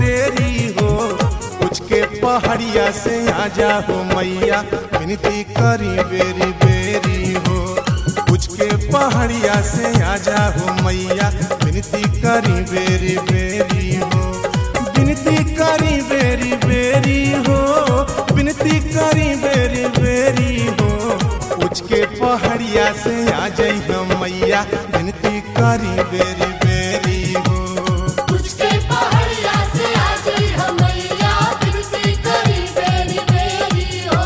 तेरी हो कुछ के पहाड़िया से आजा हो मैया विनती करी बेरी बेरी हो कुछ के पहाड़िया से आजा हो मैया विनती करी बेरी बेरी हो विनती करी बेरी बेरी हो विनती करी बेरी बेरी हो कुछ के पहाड़िया से आ जाई हम मैया विनती करी बेरी बेरी हो तुझके पहाड़िया से आ गई हमैया बिनती करी बेरी बेरी हो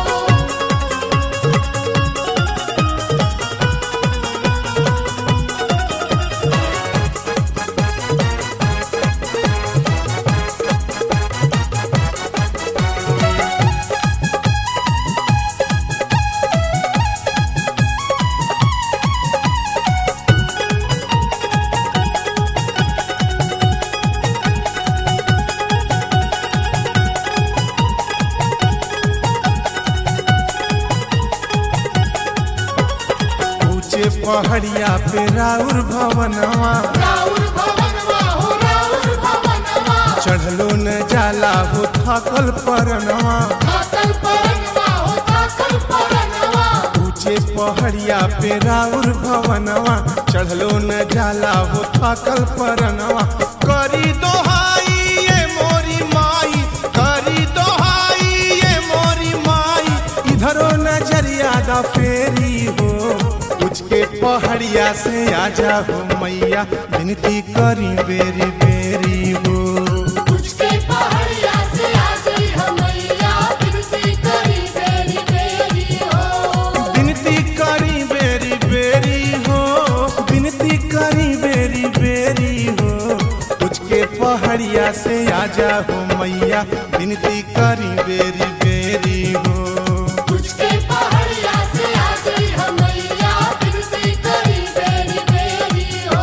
ऊंचे पहाड़िया पे राउर भवनवा राउर भवनवा हो राउर भवनवा चढ़लो न जाला हो थकल परनवा थाकल परनवा हो थाकल परनवा ऊंचे पहाड़िया पे राउर भवनवा चढ़लो न जाला हो थकल परनवा करी दोहाई ये मोरी माई करी दोहाई ये मोरी माई इधरो नजरिया दा फेरी हो कुछ के पहाड़िया से आजा हो मैया विनती करी बेरी बेरी हो तुझके पहाड़िया से आ गई हमैया बिनती करी बेरी बेरी हो विनती करी बेरी बेरी हो विनती करी बेरी बेरी हो कुछ के पहाड़िया से आजा हो मैया विनती करी बेरी बेरी हो तुझके पहाड़िया से आ गई हमैया बिनती करी बेरी बेरी हो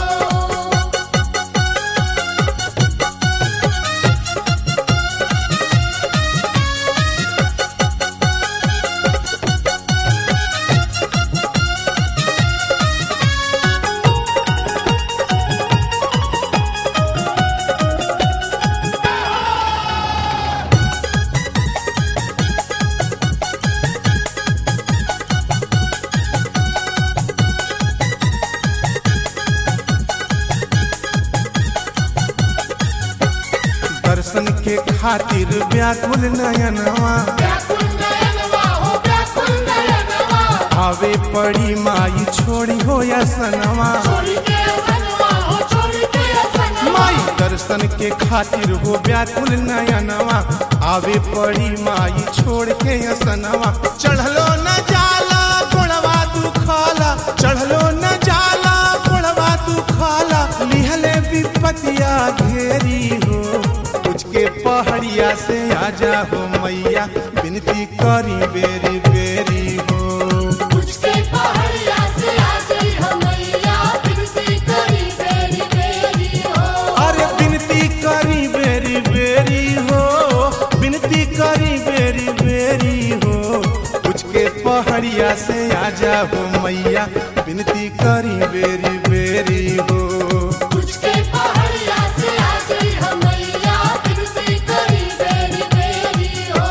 दर्शन के खातिर व्याकुल नयनवा व्याकुल नयनवा हो व्याकुल नयनवा आवे पड़ी माई छोड़ी हो या सनवा छोड़ के असनवा हो छोड़ के असनवा माई दर्शन के खातिर हो व्याकुल नयनवा आवे पड़ी माई छोड़ के असनवा चढ़लो न जाला गोड़वा दुखाला चढ़लो न जाला गोड़वा दुखाला लिहले विपतिया घेरी हो कुछ के पहाड़िया से आजा हो मैया विनती करी बेरी बेरी हो तुझके पहाड़िया से आ गई हमैया बिनती करी बेरी बेरी हो अरे विनती करी बेरी बेरी हो विनती करी बेरी बेरी हो कुछ के पहाड़िया से आजा हो मैया विनती करी बेरी बेरी हो तुझके पहाड़िया से आ गई हमैया बिनती करी बेरी बेरी हो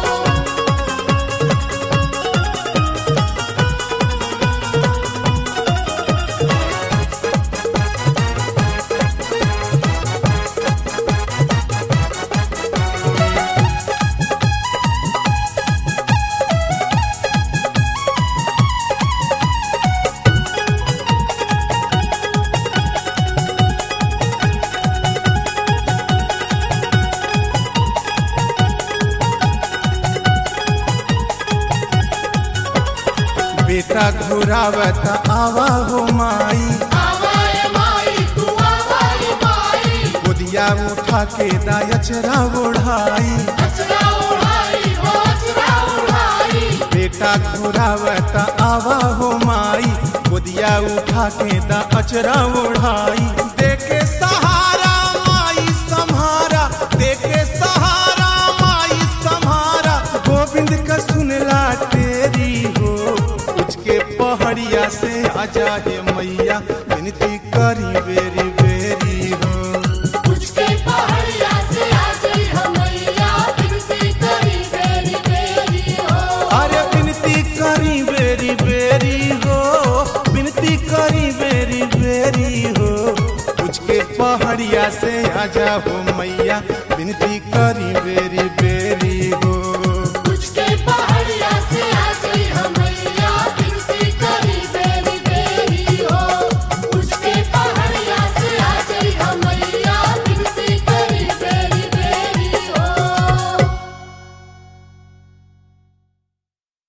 बेटा घुरावत आवा हो माई आवाए माई तू आवाए माई गोदिया उठा के दायचरा ओढ़ाई अचरा उड़ाई हो अचरा उड़ाई बेटा घुरावत आवा हो माई गोदिया उठा के दा अचरा ओढ़ाई देके सहारा माई सम्हारा देके सहारा माई सम्हारा गोविंद का सुनला तेरी हो कुछ के पहाड़िया से आजा हे मैया विनती करी बेरी बेरी हो तुझके पहाड़िया से आजा हो मैया विनती करी बेरी बेरी हो